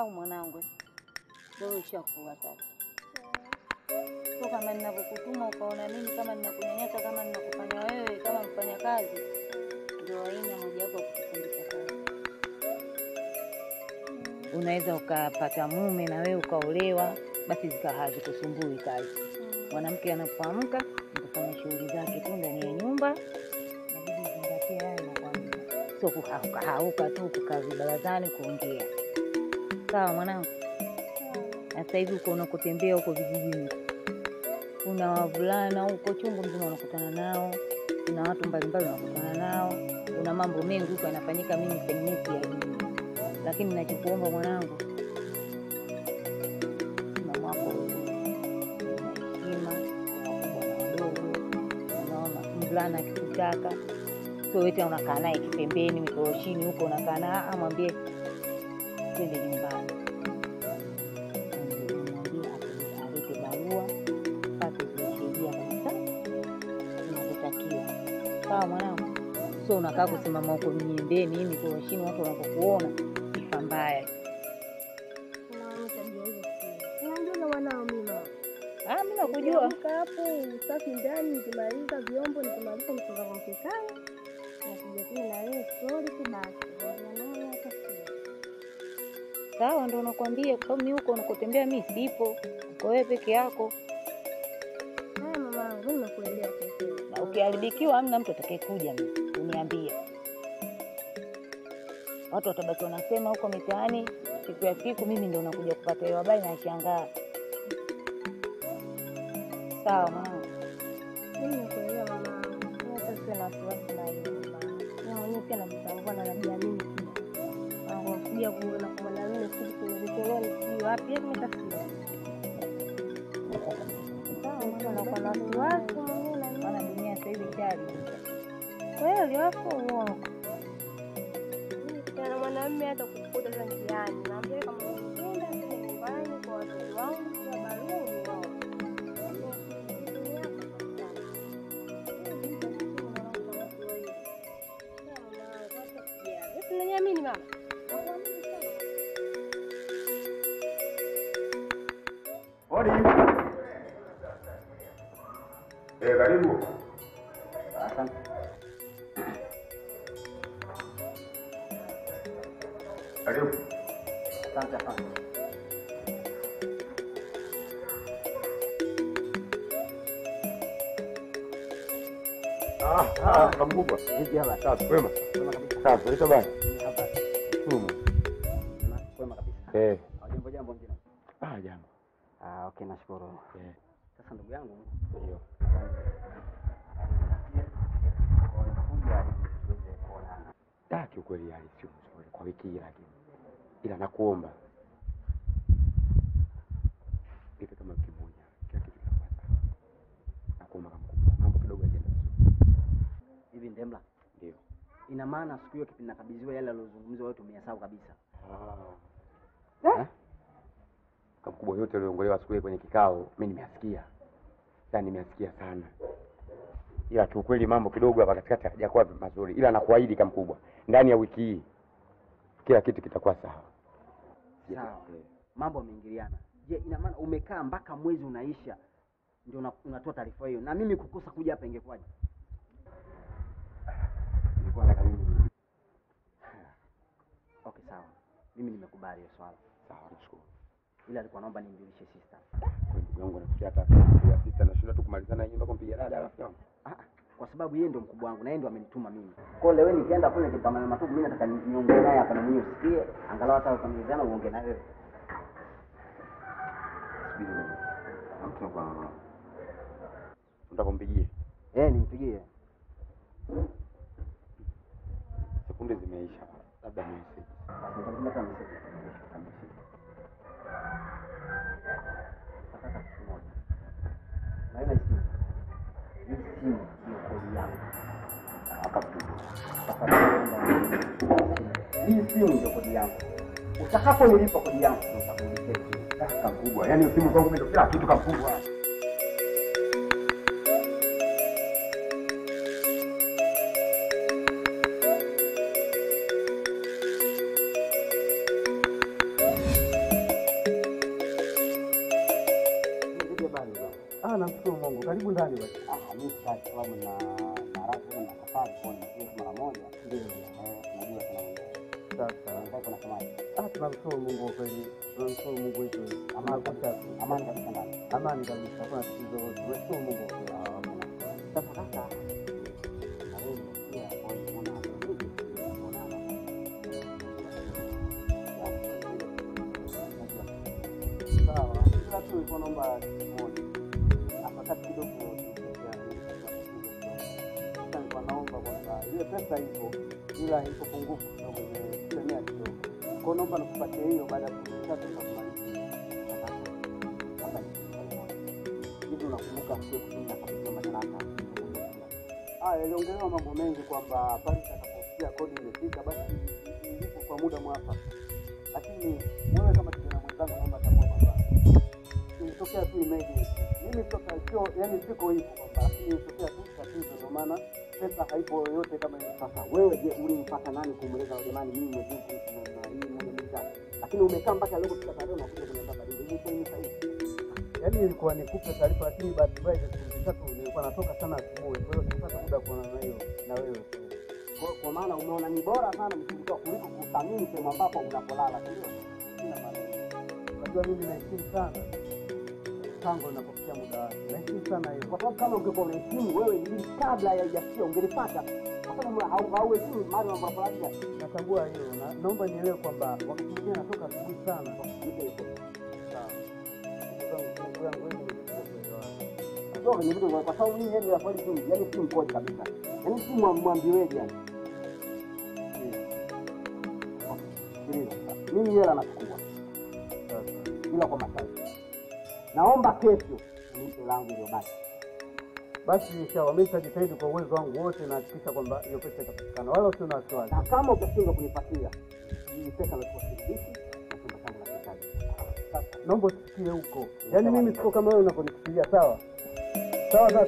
au mwanangu? Wewe ushakuwa sasa. So kama ninavyokutuma ukaona mimi kama ninakunyanyasa, kama ninakufanya wewe kama mfanya kazi, ndio aina mojawapo ya kukufundisha kazi. Unaweza ukapata mume na wewe ukaolewa, basi zikawa hazikusumbui kazi. Mwanamke anapoamka kufanya shughuli zake tu ndani ya nyumba, inabidi uzingatie haya nakwambia, sio kuhauka hauka tu kukaa vibarazani kuongea. Sawa mwanangu? Sasa hivi uko unakotembea huko vijijini, kuna wavulana huko chungu mzima unakutana nao, kuna watu mbalimbali unakutana nao, kuna mambo mengi huko yanafanyika, mimi pengine siyajui, lakini nachokuomba mwanangu, msimamo wako wewe una heshima kwa wakubwa na wadogo. Unaona, mvulana akikutaka sio wewe tena unakaa naye kipembeni mikoroshini huko unakaa naye, ah, mwambie twende nyumbani mwambie alete barua pate zimesaidia kabisa inavyotakiwa. Sawa mwanangu, sio unakaa kusimama huko miembeni mikoroshini, watu wanapokuona sifa mbaya. Unajua mwanao mimi mama. Ah, mimi nakujua. Nikiamka hapo usafi ndani, nikimaliza vyombo, nikimaliza mchanga wa mkekani, nakuja tena na wewe story tu basi. Ongea naye hata sio. Sawa, ndo nakwambia, kwa sababu mimi huko unakotembea mimi sipo, uko wewe peke yako, Haya mamangu, mimi nimekuelewa sasa. na ukiharibikiwa hamna mtu atakayekuja mimi uniambie. Watu watabaki wanasema huko mitaani, siku ya siku mimi ndo nakuja kupata hiyo habari na shangaa. Sawa mwanangu, Mimi nimekuelewa mamangu. Mimi hata sio na wasiwasi na hiyo mamangu. Mimi mwenyewe pia najitambua na najiamini pia. Mambo kuja kuona kwa mwanamume sisi kwenye vikoloni sijui wapi, yaani hata sio. Sawa, mtu anakuwa na wasiwasi mwenyewe na maana dunia sasa hivi ishaharibika. kweli wako uongo. Kana mwanamume hata kukuta hata njiani, naambia kama unipenda tena nyumbani kwa watoto wangu, kwa barua unione. Unaniamini mama? Hodi. Eh, karibu. Asante. Karibu. Asante sana. Ah, ah, kama mkubwa. Vipi hapa? Safi, kwema. Kwema kabisa. Safi, unaitwa bani? Hapa. Sumu. Kwema- Kwema kabisa. Eh. Ah, Jambo jambo mjina. Ah, jambo. Ah, okay nashukuru. Eh. Sasa ndugu yangu, Ndio. kuja ili tuweze kuonana. Ah, kiukweli hali sio nzuri kwa wiki hii lakini. Ila nakuomba. Nipe kama wiki moja. Kila kitu kitakuwa sawa. Nakuomba kama mkubwa. Mambo kidogo yajaenda vizuri. Hivi Ndemla, Ndio. ina maana siku hiyo kipindi nakabidhiwa yale yaliyozungumzwa wewe tumeyasahau kabisa. Ah. Eh? Kama mkubwa yote aliongolewa siku ile kwenye kikao, mimi nimeyasikia. Yaani nimeyasikia sana. Ila kiukweli mambo kidogo hapa katikati hajakuwa mazuri. Ila nakuahidi kama mkubwa, ndani ya wiki hii kila kitu kitakuwa sawa. Sawa. Mambo yameingiliana. Je, ina maana umekaa mpaka mwezi unaisha ndio una- unatoa taarifa hiyo, na mimi kukosa kuja hapa ingekuwaje? Nilikuwa nataka mimi. Okay, sawa, mimi nimekubali hiyo swala, Sawa, nashukuru. ila alikuwa naomba nimjulishe sister. Kwa ndugu yangu nafikia hata ya sister nashinda tu kumalizana yeye mpaka kumpiga dada rafiki yangu. Ah, ah, kwa sababu yeye ndio mkubwa wangu na yeye ndio amenituma mimi. Kwa hiyo leo nikienda kule nikipambana matupu, mimi nataka ni- niongee naye hapa na mwenyewe usikie, angalau hata ukamilizana uongee na wewe. Subiri mimi. Mtu kwa Nataka kumpigie. Eh, nimpigie. Sekunde zimeisha. Labda message. Basi nitamtumia kama message. Nataka kitu moja. Na ile simu. Hii simu ndio kodi yangu. Hii simu ndio kodi yangu. Utakaponilipa kodi yangu, nitakurudishia simu. Kaka mkubwa. Yaani simu kwangu mimi ndio kila kitu kama mkubwa. safari basi. Ah, mimi sitaki kwa sababu na na ratiba na safari kwa nini mara moja. Ndio. Eh, unajua tunaongea. Sasa Sasa tunasemaje? ah, tunamshukuru Mungu kwa kweli, tunamshukuru Mungu wetu, Amani tunakuta Amani kabisa ndani. amani kabisa, hakuna tatizo lolote. Tunashukuru Mungu kwa kweli. Sasa sasa na wewe pia kwa hiyo una Sawa, ila tu nilikuwa naomba kitu kimoja. Afakati kidogo sasa nilikuwa naomba kwamba ile pesa ipo ila ipo pungufu kidogo, imesemea kidogo. Kwa hiyo naomba nikupatie hiyo baada ya siku tatu nitakumaliza. hivi unakumbuka sio kipindi na kabisa madaraka. Ah, yaliongelewa mambo mengi kwamba pale itakapofikia kodi imefika basi ilipo kwa muda mwafaka, lakini wewe kama kijana mwenzangu, naomba tambua kwamba ilitokea tu emergency. Mimi toka sio, yani siko hivyo kwamba, lakini ilitokea tu tatizo, ndio maana pesa haipo yoyote kama ile. Sasa wewe je, ulimpata nani kumweleza jamani, mimi nimejua kuhusu na hii moja mbili tatu, lakini umekaa mpaka leo kufika tarehe unakuja kuniambia badili hivi kwa nini sahihi? Yani ilikuwa nikupe taarifa, lakini bahati mbaya hizo siku tatu nilikuwa natoka sana asubuhi, kwa hiyo sikupata muda kuonana na hiyo na wewe. Kwa, kwa maana umeona ni bora sana mshirika kuliko kuthamini sehemu ambapo unapolala, si ndio? Sina maana hiyo. Unajua mimi naheshimu sana tangu inapofikia muda wake, naheshimu sana hiyo. Kwa sababu kama ungekuwa unaheshimu wewe ili kabla ya haijafikia ungelipata, kwa sababu hau- hauheshimu mahali unapolalia. Natambua hiyo na naomba nielewe kwamba wakati mwingine natoka asubuhi sana. Nipe hiyo pesa. Sawa. Ndugu yangu, ndugu yangu, wewe nimekuja kuelewana. Toka kwenye vitu kwa sababu hii hela ya kweli tu, yani si mkoje kabisa. Yaani si mwa- mwambiweje yani. Sikiliza. Mimi hela nachukua Sasa. ila kwa masharti. Naomba kesho unipe langu iliyobaki. Basi inshallah mimi nitajitahidi kwa uwezo wangu wote na hakikisha kwamba hiyo pesa itapatikana, wala usio na wasiwasi. Na kama utashindwa kunipatia hii pesa nachukua shilingi na chumba changu na kitaji. Sasa naomba usifikie huko, yaani mimi siko kama wewe unavyonifikiria. Sawa sawa, sasa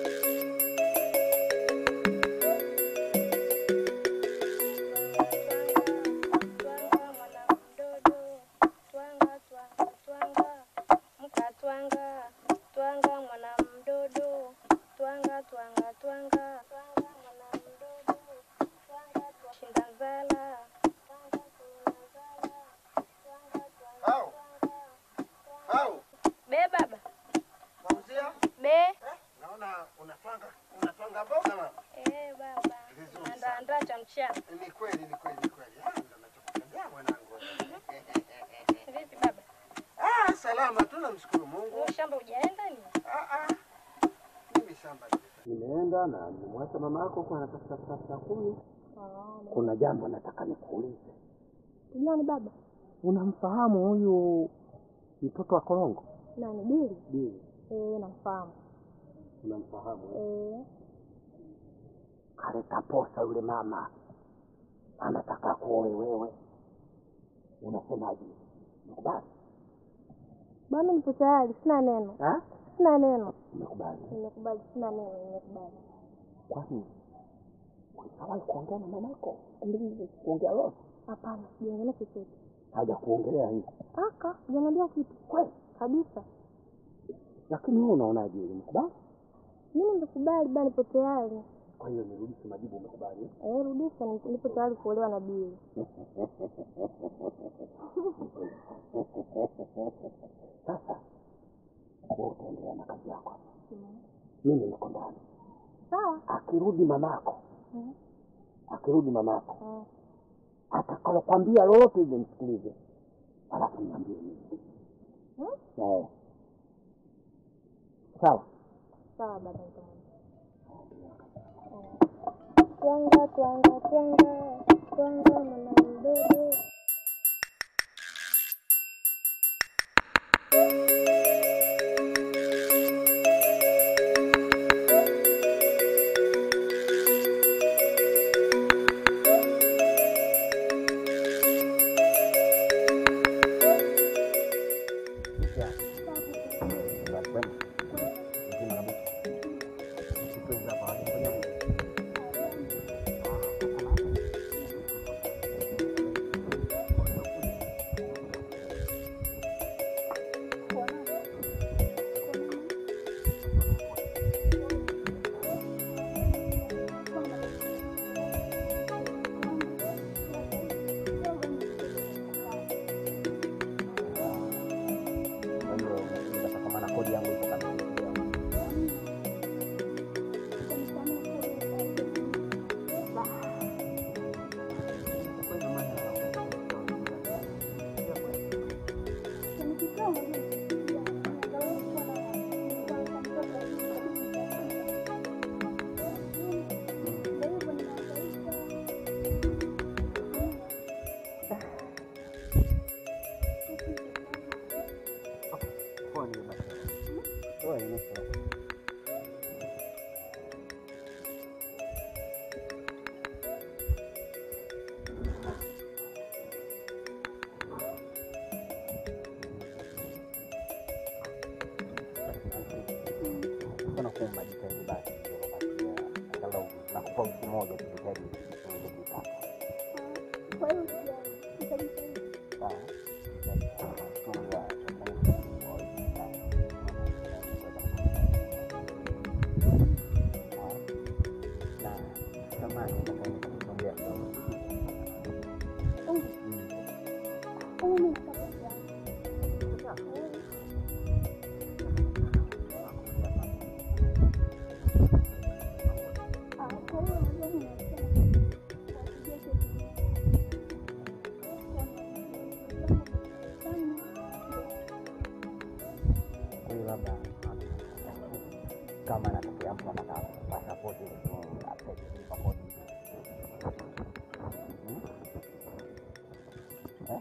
Twanga mwana mdodo, twanga twanga twanga, mkatwanga, twanga mwana mdodo, twanga twanga twanga, twanga mwana mdodo, twanga twanga, shinda nzala, twanga kuna nzala, twanga twanga Au. twanga. Au, Be baba, Fauzia, be. naona unatwanga unatwanga mboga mama. Eh baba, Vizuri andaa sana. andaa cha mchana. Ni kweli, ni kweli, ni kweli. Ah, ndo nachokupendea mwanangu. Vipi baba? Ah, salama tu namshukuru Mungu. Wewe shamba hujaenda ni? Ah, ah. Mimi shamba nimefanya. Nimeenda na nimemwacha mama yako kwa anatafuta tafuta kuni. Kuna jambo nataka nikuulize. Nani baba? Unamfahamu huyu mtoto wa Korongo? Nani Bili? Ndio, Eh, namfahamu. unamfahamu. Eh, Kaleta posa yule mama, anataka kuoe wewe, unasemaje? Umekubali? baba nipo tayari, sina neno. Ha? Sina neno. Umekubali? Nimekubali, sina neno, nimekubali. Kwani ulishawahi kuongea na mamako? Kumbe kuongea lolote? Hapana, sijaongelea chochote. Haja kuongelea hivi Aka, hujaniambia kitu. kweli? Kabisa. Lakini wewe unaonaje? Umekubali? Mimi nimekubali, baba nipo tayari. Kwa hiyo nirudishe majibu, umekubali? eh? Eh, rudisha, nipo nipo tayari kuolewa na Bili. Sasa wewe utaendelea na kazi yako, mimi niko ndani. Sawa. Akirudi mamako, Mhm. akirudi mamako Mm. atakalokwambia lolote ile msikilize, alafu niambie mimi. Hmm? Eh. Sawa. Sawa baba nitamwambia. Twanga twanga twanga twanga mwana mdogo. naomba jitahidi basi kupatia angalau nakupa wiki moja tu jitahidi uweze kuipata. Kwa hiyo usijali, nitajitahidi. Sawa? Jitahidi sana. Tunajua sasa hivi kwa wiki tano. Sawa? Na samahani nataka nikusongea kidogo. Oh, Mm. oh, mimi nitakuja. Eh, ah, kwa hiyo unajua mimi nasema, wasije kesho. Sana. Kwa hiyo labda kama anatokea mtu anataka pasipoti ili apeke pasipoti. Hmm? Eh?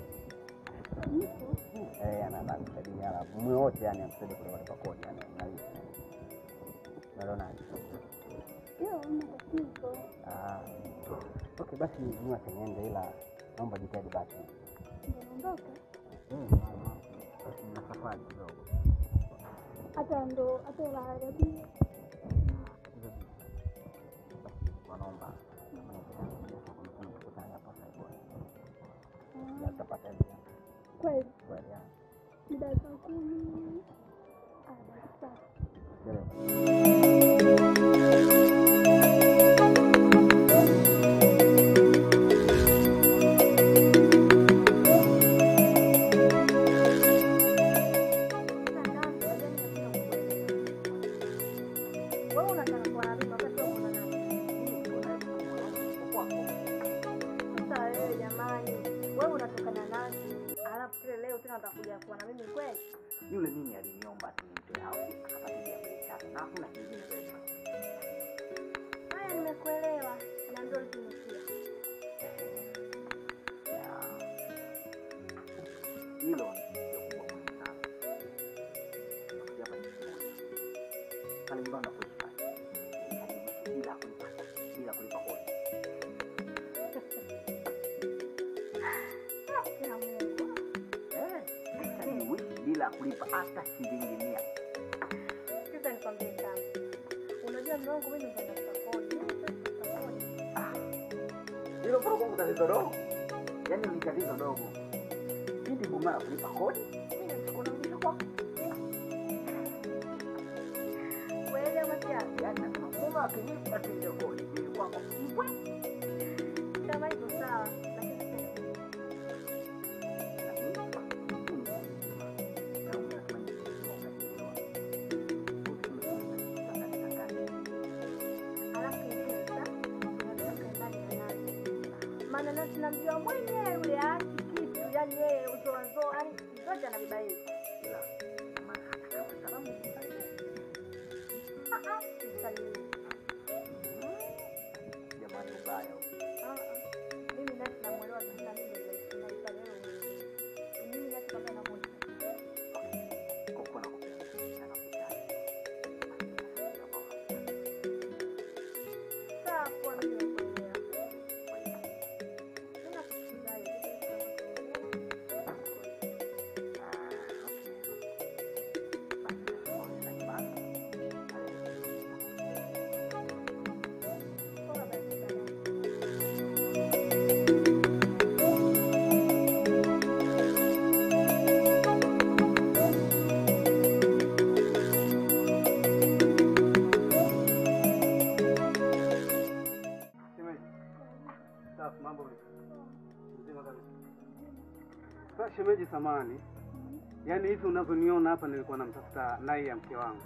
Eh, anataka kusaidia alafu mume wote yani amsaidie kulipa kodi yani unalisi. Unaonaje? Hiyo hamna tatizo. Ah. Okay, basi mimi acha niende ila naomba jitahidi basi. Ndio naondoka. Mm, mama. Basi nina safari kidogo. Hata ndo hata la Arabia. wanaomba kama inawezekana kuna kuna tukutane hapa Saigon. Ya tutapata hela. Kweli Kweli ya. ni dakika kumi. Ah, basi sawa. Dereva. Wewe unataka kuwa na mimi wakati wewe una nani? Sasa wewe jamani, wewe unatoka na nani? Alafu kile leo tena utakuja kuwa na mimi kweli? Yule mimi aliniomba ati nimpe au akapatilia mbele chake na hakuna kingine zaidi. Haya, nimekuelewa na ndio tumefikia. Ya. Hilo ndio kubwa muhimu sana. Nakuja hapa nchi moja. Pale nyumbani nakuishi pale. Yaani bila kulipa bila kulipa kodi. Ya Mungu. Eh, yaani uishi bila kulipa hata shilingi mia. Sasa nikwambie sana. Unajua mume wangu mimi ndio natafuta kodi. Mimi sasa natafuta kodi. hilo kwa kwangu tatizo dogo, yaani ni tatizo dogo. Pindi bumara kulipa kodi, mimi nachukua na mwisho kwako. Kweli ama kiasi? Yaani nasema bumara akinipa tu ile kodi, mimi kwako mbwe. Kama hivyo sawa, lakini sasa alafu kingine sasa unataka ndani ya nani? Maana nasi namjua mwenyewe yule aachi kitu, yani yeye uzoazoa, yani zote anabeba yeye. Ah, ah, msalimie. Jamani, ubaya huu. Ah, ah. Mimi nasi namuelewa vizuri na mimi ndio naisalia mwenyewe. Mimi nasi kama namuelewa. Kwa kuwa nakupenda, nakupenda. Sawa, poa, mimi nakuelewa. Kwa hiyo, Mimi nakusikiliza wewe. ah, okay. Basi, naona nyumbani. Poa basi baadaye. Shemeji. Safi, mambo vipi? Mzima kabisa. Sasa shemeji, samani, yaani hivi unavyoniona hapa, nilikuwa namtafuta nai ya mke wangu.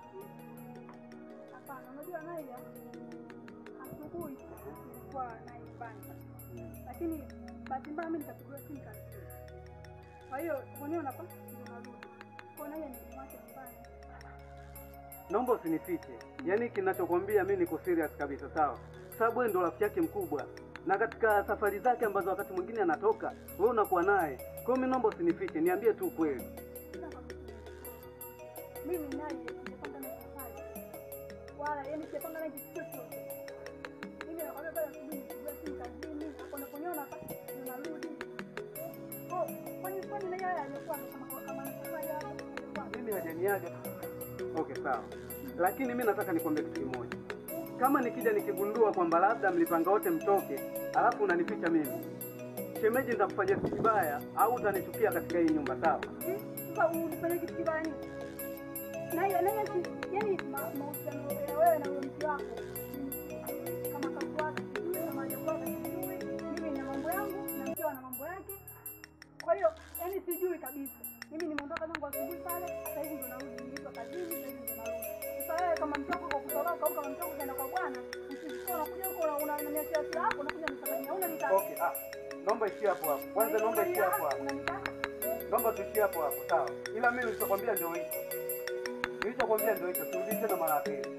Hapana, unajua Naija, asubuhi nilikuwa naibanda, lakini bahati mbaya mimi nikapigiwa simu kazini. Kwa hiyo mwenyewe unapa ndio narudi kwa Naija, nilimwacha nyumbani. Naomba usinifiche, yaani kinachokwambia mi niko serious kabisa, sawa? Sababu wewe ndo rafiki yake mkubwa, na katika safari zake ambazo wakati mwingine anatoka, wewe unakuwa naye. Kwa hiyo mi naomba usinifiche, niambie tu ukweli. Sasa mimi Naija sijapanga naye safari wala yani sijapanga naye kitu chochote. Mimi nakwambia pale asubuhi nilipigiwa simu kazini, hapo unaponiona hapa ndio narudi. Oh, kwani kwani Naija yeye alikuwa kama kama ana safari hapo alikuwa Mimi hajaniaga. Okay, sawa. lakini mi nataka nikwambie kitu kimoja. Kama nikija nikigundua kwamba labda mlipanga wote mtoke, alafu unanificha mimi, shemeji, nitakufanyia kitu kibaya au utanichukia katika hii nyumba, sawa? Eh, Sasa unifanye kitu kibaya nini? Na hiyo na hiyo si yani ma- mahusiano ya wewe na huyo mke wako ni kama kazi wake sijui na maajabu yake sijui. Mimi nina mambo yangu na mkeo ana mambo yake. Kwa hiyo yani sijui kabisa. Mimi nimeondoka zangu asubuhi pale, sasa hivi ndo narudi nilipo kazini, sasa hivi ndo narudi. Sasa wewe kama mke wako kwa kutoroka au kama mke wako kaenda kwa bwana, usisikie unakuja huko una- una unaniachia hasira yako, unakuja nisabania, unanitaka. Okay, ah, naomba ishie hapo hapo. Kwanza naomba ishie hapo hapo. Unanitaka? Naomba tuishie hapo hapo, sawa? Ila mimi nilichokwambia ndio hicho. Nilichokwambia ndio hicho. Turudi tena mara ya pili.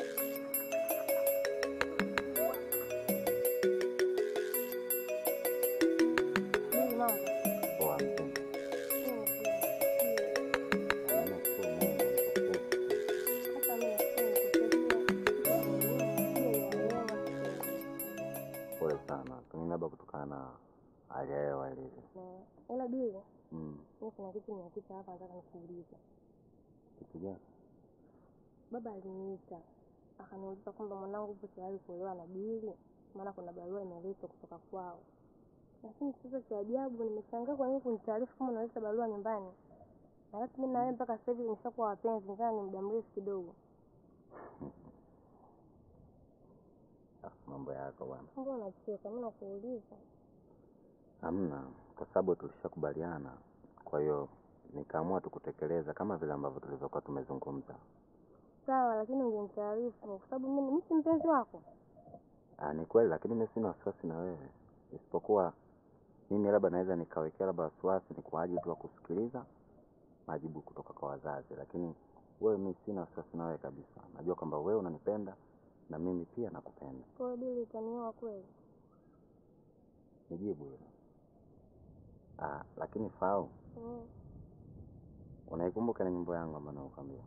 Mimi mambo. Poa mpenzi. Mimi Hamna kitu Mungu anakupenda. Hata mimi Pole sana, pengine labda kutokana na hali ya hewa ilivyo. ila bili Mm. mimi kuna kitu nimekuta hapa nataka nikuulize. Kitu gani? Baba aliniita akaniuliza kwamba mwanangu upo tayari kuolewa na Bili, maana kuna barua imeletwa kutoka kwao. Lakini sasa cha ajabu, nimeshangaa kwa nini kunitaarifu kama unaleta barua nyumbani, alafu mimi na wewe mpaka sasa hivi nimeshakuwa wapenzi, ingawa ni muda mrefu kidogo. Ah, mambo yako bwana. Mbona unacheka? Mimi nakuuliza. Hamna, kwa sababu tulishakubaliana. Kwa hiyo nikaamua tu kutekeleza kama vile ambavyo tulivyokuwa tumezungumza. Sawa, lakini ungenitaarifu kwa sababu mimi mimi si mpenzi wako. Ah, ni kweli, lakini mimi sina wasiwasi na wewe, isipokuwa mimi labda naweza nikawekea labda wasiwasi ni kwa ajili tu ya kusikiliza majibu kutoka kwa wazazi, lakini wewe, mimi sina wasiwasi na wewe kabisa. Najua kwamba wewe unanipenda na mimi pia nakupenda. Kwa hiyo Bili utanioa kweli? Nijibu hilo. Ah, lakini Fau, Mm. unaikumbuka ile nyimbo yangu ambayo nakuambia?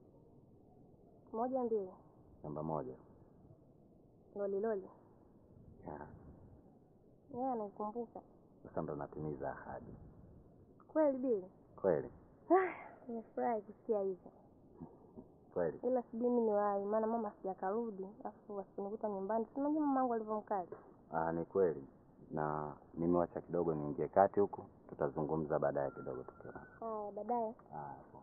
Moja mbili. Namba moja. Loli loli. Ya, Yeye anaikumbuka. sasa ndo natimiza ahadi. Kweli Bili? Kweli, Nimefurahi kusikia hivyo. kweli. ila sijui mimi niwahi, maana mama sijakarudi, alafu wasinikuta nyumbani. Si unajua mamangu alivyomkali. Ah, ni kweli. Na nimewacha kidogo niingie kati huku, tutazungumza baadaye kidogo tukiwa. Haya, baadaye. Ah, poa.